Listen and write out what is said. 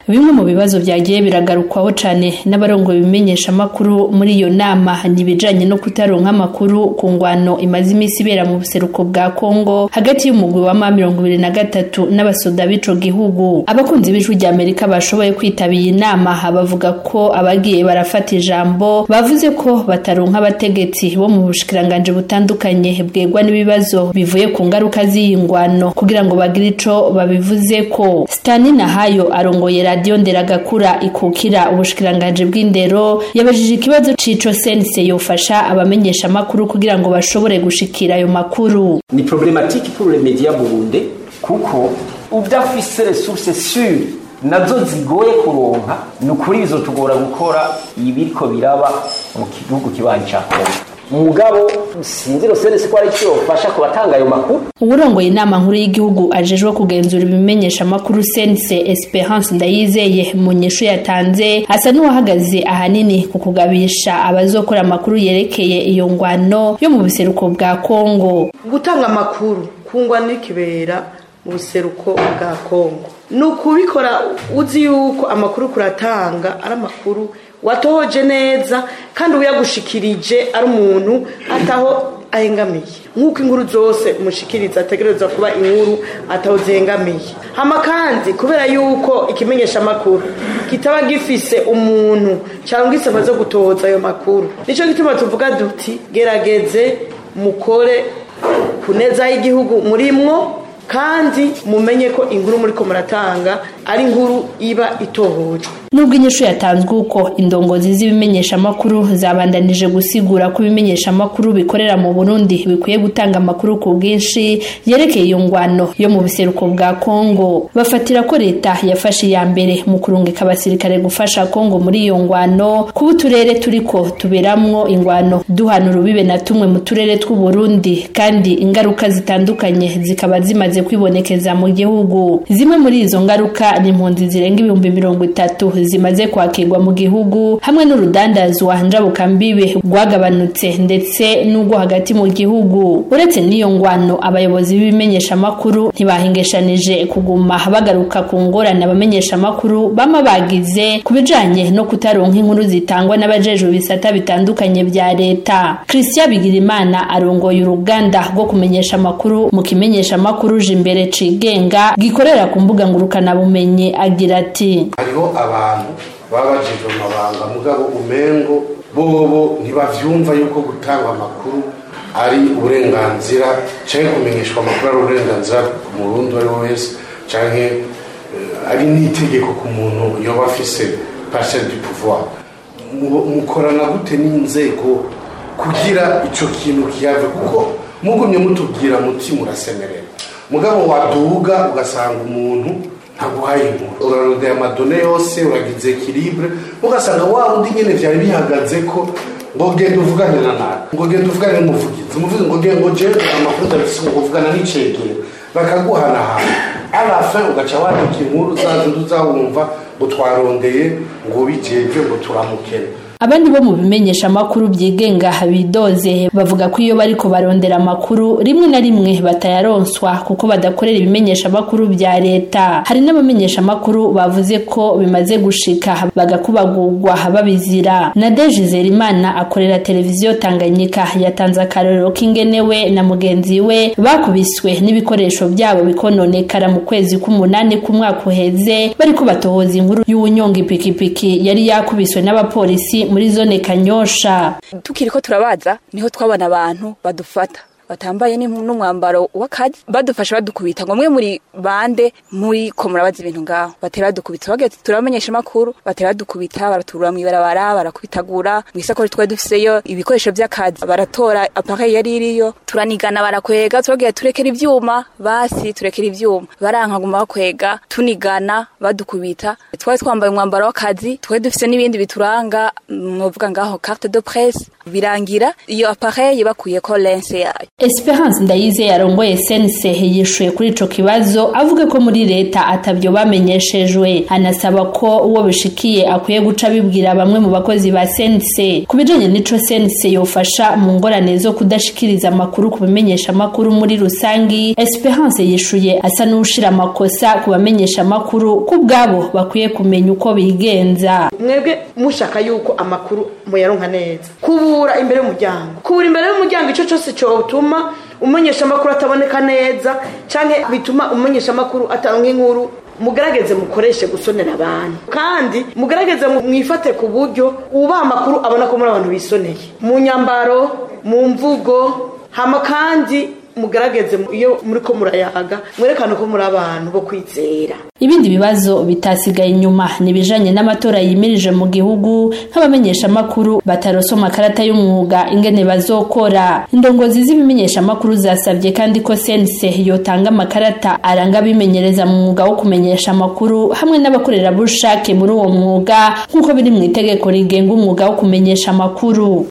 bimwe mu bibazo vyagiye biragarukwaho cane n'abarongoye ibimenyesha amakuru muri iyo nama ni ibijanye no kutaronka amakuru ku ngwano imaze imisi ibera mu buseruko bwa Kongo hagati y'umugwi wa ma mirongo ibiri na gatatu n'abasoda b'ico gihugu abakunzi b'ijwi rya Amerika bashoboye kwitabira iyi nama bavuga ko abagiye barafata ijambo bavuze ko bataronka abategetsi bo mu bushikiranganje butandukanye bwegwa n'ibibazo bivuye ku ngaruka z'iyi ngwano kugira ngo bagire ico babivuze ko Stani Nahayo arongoye radio Nderagakura ikukira ubushikiranganje bw'indero yabajije ikibazo cico sense yofasha abamenyesha amakuru kugira ngo bashobore gushikira ayo makuru ni problématique pour les médias burundais kuko udafise ressources sûres nazo zigoye kuronka ni ukuri bizotugora gukora ibiriko biraba mu gihugu kibanyi ca Kongo mugabo sinzi rosenesi ko ari cyo yofasha ku batanga ayo makuru uburongoye inama nkuru y'igihugu ajejwe kugenzura ibimenyesha amakuru sense esperance ndayizeye mu nyishu yatanze asa n'uwahagaze ahanini ku kugabisha abazokora amakuru yerekeye iyo ngwano yo mu buseruko bwa kongo gutanga amakuru kungwa n'ikibera mu buseruko bwa kongo ni ukubikora uzi yuko amakuru kuratanga ari amakuru watohoje neza kandi uyagushikirije ari umuntu ataho ahengamiye nk'uko inkuru zose umushikiriza ategereza kuba inkuru ataho zihengamiye hama kandi kubera yuko ikimenyesha amakuru kitaba gifise umuntu cyangwa isaba zo gutohoza ayo makuru nicyo gituma tuvuga duti gerageze mukore ku neza y'igihugu murimwo kandi mumenye ko inkuru muri ko muratanga ari inkuru iba itohojwe nubwo inyishu yatanzwe uko indongozi z'ibimenyesha amakuru zabandanije gusigura ko ibimenyesha amakuru bikorera mu Burundi bikwiye gutanga amakuru ku bwinshi yerekeye iyo ngwano yo mu buseruko bwa Kongo bafatira ko leta yafashe iya mbere mu kurungika abasirikare gufasha Kongo muri iyo ngwano kuba uturere turiko tuberamwo ingwano duhana urubibe na tumwe mu turere tw'u Burundi kandi ingaruka zitandukanye zikaba zimaze kwibonekeza mu gihugu zimwe muri izo ngaruka ni impunzi zirenga ibihumbi mirongo itatu zimaze kwakirwa mu gihugu hamwe n'urudandazwa njabukambibe rwagabanutse ndetse n'ubwo hagati mu gihugu uretse n'iyo ngwano abayobozi b'ibimenyesha amakuru ntibahingeshanije kuguma bagaruka ku ngorane abamenyesha amakuru bama bagize ku bijanye no kutaronka inkuru zitangwa n'abajejwe bisata bitandukanye vya leta Christian Bigirimana arongoye uruganda rwo kumenyesha amakuru mu kimenyesha amakuru imbere cigenga gikorera ku mbuga ngurukana bumenyi agira ati hariho abantu baba bajejwe amabanga mugabo umengo bobo ntibavyumva yuko gutanga amakuru ari uburenganzira canke kumenyeshwa amakuru ari uburenganzira ku murundi uwo ari we wese canke ari n'itegeko ku muntu yoba afise parcelle du pouvoir mukorana gute n'inzego kugira ico kintu kiyave kuko mugumye mutubwira muti murasemerera mugabo waduga ugasanga umuntu ntaguhaye inkuru urarondeye amadone yose uragize ekilibre ugasanga wa wundi nyene vyari bihagaze ko ngo genda uvugane na nabi ngo genda uvugane n'umuvugizi umuvugizi ngo genda ngo jewe amakuru ndabifise ngo uvugana n'icegera bakaguhanahana alafin ugaca wandika inkuru zazindi uzawumva ngo twarondeye ngo bijejwe ngo turamukene abandi bo mu bimenyesha amakuru byigenga bidoze bavuga ko iyo bariko barondera amakuru rimwe na rimwe batayaronswa kuko badakorera ibimenyesha amakuru bya leta hari n'abamenyesha amakuru bavuze ko bimaze gushika bagakubagurwa babizira na Deje Zerimana akorera televiziyo Tanganyika yatanze akarorero k'ingenewe na mugenzi we bakubiswe n'ibikoresho byabo bikononekara mu kwezi k'umunani k'umwaka uheze bariko batohoza inkuru y'uwunyonga ipikipiki yari yakubiswe n'abapolisi muri zone kanyosha tukiri ko turabaza niho twabona abantu badufata batambaye n'umwambaro w'akazi badufasha badukubita ngo mwe muri bande muri ko murabaza ibintu ngaho batera badukubita bagiye turamenyesha amakuru batera badukubita baraturura mw'ibarabara barakubitagura mu isakori twari dufiseyo ibikoresho by'akazi baratora appareil yari iriyo turanigana barakwega turagiye turekera ivyuma basi turekera ivyuma barankaguma bakwega tunigana badukubita twari twambaye umwambaro w'akazi twari dufise n'ibindi bituranga novuga ngaho carte de presse birangira iyo appareil bakuyeko lense yayo Esperance Ndayize yarongoye sense yishuye kuri ico kibazo avuga ko muri leta atavyo bamenyeshejwe anasaba ko uwo bishikiye akwiye guca bibwira bamwe mu bakozi ba sense kubijanye n'ico sense yofasha mu ngorane zo kudashikiriza amakuru ku bimenyesha amakuru muri rusangi Esperance yishuye asa n'ushira amakosa ku bamenyesha amakuru ku bwabo bakwiye kumenya uko bigenza mwebwe mushaka yuko amakuru muyaronka neza kubura imbere y'umuryango kubura imbere y'umuryango icyo cyose cyotuma umenyesha amakuru ataboneka neza cyangwa bituma umenyesha amakuru atanga inkuru mugarageze mukoreshe gusonera abantu kandi mugarageze mwifate ku buryo ubaha amakuru abona ko muri abantu bisoneye mu nyambaro mu mvugo hama kandi mugarageze iyo muri ko murayaga mwerekane ko muri abantu bo kwizera ibindi bibazo bitasigaye inyuma nibijanye n'amatora yimirije mu gihugu nk'abamenyesha amakuru bataroso makarata y'umwuga ingene bazokora indongozi z'ibimenyesha amakuru zasabye kandi ko sense yotanga amakarata aranga abimenyereza mu mwuga wo kumenyesha amakuru hamwe n'abakorerabushake muri uwo mwuga nk'uko biri mu itegeko rigenga umwuga wo kumenyesha amakuru